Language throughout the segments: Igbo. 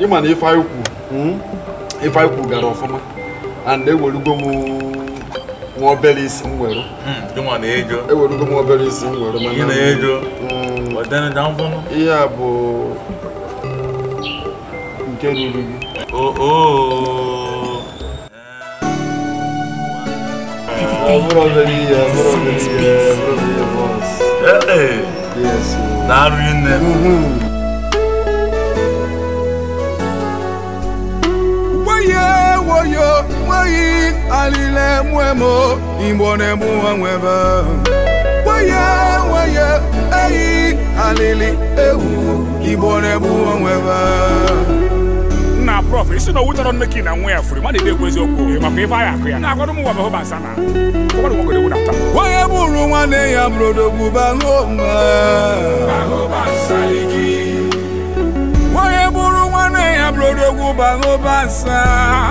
ịma na ife anyị kwu mm, ife anyị kwu gara ọfụma and ewerugo m nwa obere isi m were Jụnwa na-ejo. ewerugo m obere isi m were Ihe na-ejo. Mm, Ọdịna da mfọnụ. ihe a bụ nke ruru gị Oo. ọ bụrụ obere ihe ọ bụrụ obere ihe ọ bụrụ obere ihe boss. Ee. Yes, o. Daalụ nne. Mhm. Woye woyo woyi alile mwemo imbone muwa mweba Woye woye eyi alili ewu imbone muwa mweba na prof isi na owu chọrọ nne gị na nwa ya furu ma na-ekwu eziokwu makwa ife anyị akụ ya na-agwado m nwa bụ bansa na ụgbọdụ nwoke ewu na-ata Woye buru nwanne ya brodogwu bahoma Woye buru nwanne ya brodogwu bahoma nsa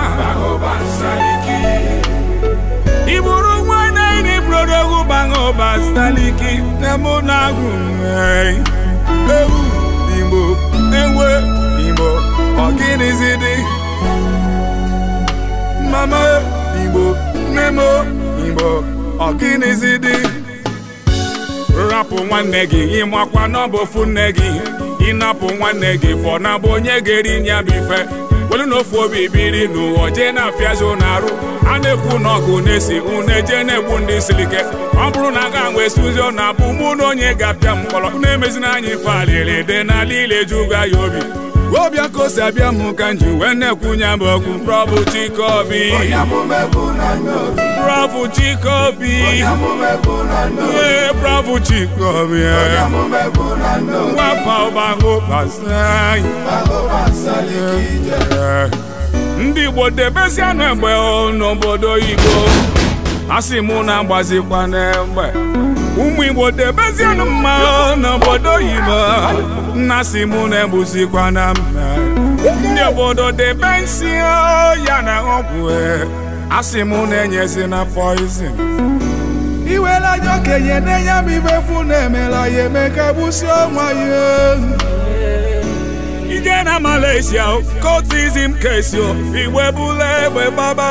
Iburu nwanne ni brodogwu bahoma saliki Nemo na-agụ nwee Ewu Igbo ewe Igbo ọgịnịzi dị Mama Igbo Nemo Igbo ọgịnịzi dị rapụ nwanne gị ịmakwa na ọ bụ ofu nne gị ịnapụ nwanne gị fọ na bụ onye ga-eri nya bụ ife welu na ofu obi biri n'ụwa jee na-afịazi ụnụ arụ a na-ekwu na ọgụ na-esi unu eje na-egbu ndị siri ike ọ bụrụ na aga nwe suzi ọ na-abụ mụ na onye ga-apịa mkpọrọ unu emezina anyị ife alịrị dị n'ala ile juga ya obi Obia kosi abịa mụ ka nji wee na-ekwunye m okwu prọbụ chikobi prọbụ chikobi ee prọbụ chikobi ee. nwapa ụgbahụ gbasai ndị igbo debezianụ egbe o n'obodo igbo asị mụ na-agbazikwa n'egbe ụmụ igbo debezianụ mma o n'obodo igbo nna si mụ na-egbuzikwa na mma ndị obodo debe nsị o ya na ọgwụ e asị mụ na-enyezi na poizin iwela ajọ okenye na-enye m ibe fu na-emela ya eme ka gbusi ọnwa ya ije na malaysia o cultism kesi o igbo ebula egbe gbaba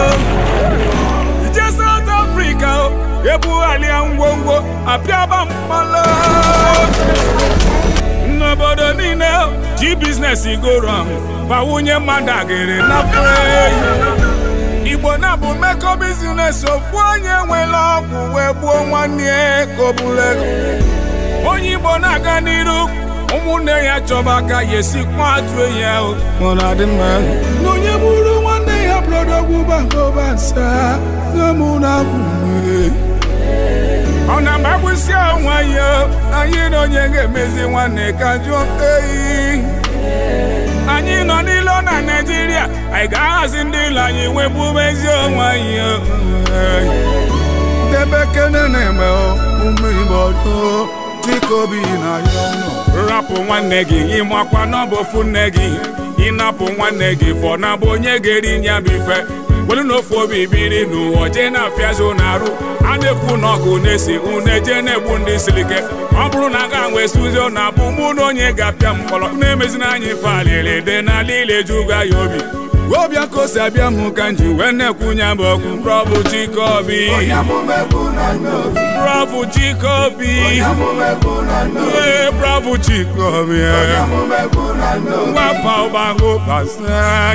ije south africa o ebugharịa ngwongwo apịaba mkpala n'obodo niile o, ji biznes goro bawunye mmadụ agịrị na frey igbo na-abụ mmekọ bizines ofu onye nwere ọgwụ wee gbuo nwanne ya ka o buru ego onye igbo na-aga n'iru ụmụnne ya chọba aka ya esikwa atụ enyi ahụ ọ na-adị mma na onye bụrụ nwanne ya brodogwu bahoba nsa gamụ na agwụme ọ na-amagbụsi onwe ya anyị na onye ga-emezi nwanne ka jụọ eyi anyị nọ n'ilo na naijiria anyị ga-ahazi ndị ilo anyị webumezi onwe anyị debe kene na-eme ụmụ igbo do dịka obi na ya ọnụ rapụ nwanne gị ịmakwa na ọ bụ ofu nne gị ịnapụ nwanne gị fọ na bụ onye ga-eri nya bụ ife welu na ofu obi biri n'ụwa jee na-afịazi ụnụ arụ a na-ekwu na ọgụ na-esi unu eje na-egbu ndị siri ike ọ bụrụ na aga nwe suzi ọ na-abụ mụ na onye ga-apịa mkpọrọ unu emezina anyị ife alịrị dị n'ala ile juga ya obi obia kosi abịa mụ ka nji wee na-ekwunye m okwu prọbụ chikobi prọbụ chikobi ee prọbụ chikobi ee. nwapa ụgbahụ gbasai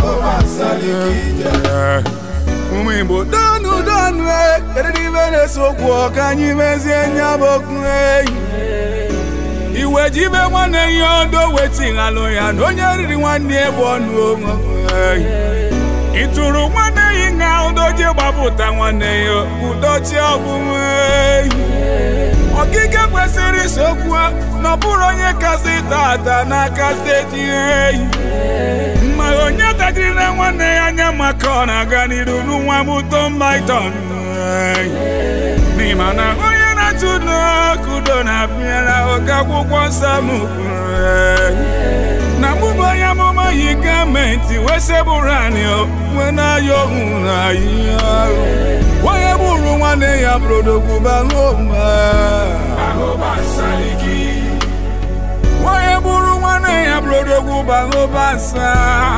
ụmụ igbo donu donu e kedu ibe na-ese okwu ọ ka anyị mezie nya bụ okwu eyi iwe ji ibe nwanne ya odo wetighalụ ya na onye riri nwanne ya bụ ọnụ onwe ịtụrụ nwanne ya nga udo ji gbapụta nwanne ya udochi ọbụnwe ọkike kwesịrị isokwu na ọ bụrụ onye kasị tata n'aka steeti eyi ma onye tajiri na nwanne ya anya maka ọ na-aga n'iru n'nwa m tom python n'ịma na onye na-atụ n'ọkụdo na-abịara oke akwụkwọ nsọ m kwuru na mụbụ onye amụma yi gọọmenti wee sebụrụ anyị wee na-ayọ ohu na ihe ahụ onye bụrụ nwanne ya brodogwu bahoma onye bụrụ nwanne nwanne ya brodogwu bahobansa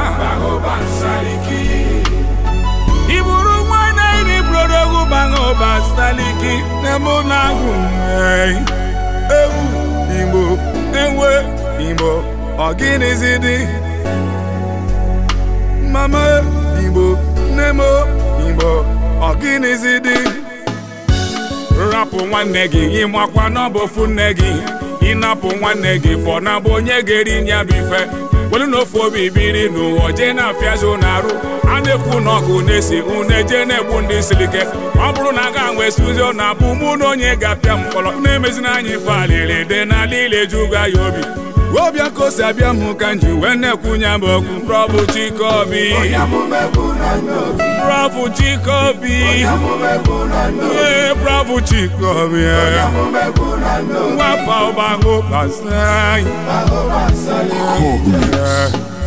iburu nwanne iri brodogwu bahobansaliki nemo na-agụ ewu igbo enwe igbo ọgịnịzi dị mama igbo nemo igbo ọgịnịzi dị rapụ nwanne gị ịmakwa n'ọbụ ofu nne gị ịnapụ nwanne gị fọ na bụ onye ga-eri nya bụ ife welu na ofu obi biri n'ụwa jee na-apịazi ụnụ arụ a na-ekwu na ọgụ na-esi unu eje na-egbu ndị siri ike ọ bụrụ na aga nwe suzi na abụ mụ na onye ga-apịa mkpọrọ na-emezina anyị ife alịrị dị n'ala ile juga ya obi ọbịa ka o si abịa m ka m ji wee na-ekwunye m okwu prọbụ chikobi prọbụ chikobi ee prọbụ chikobi nwafọ ọgbagụ gbasara anyị Cool.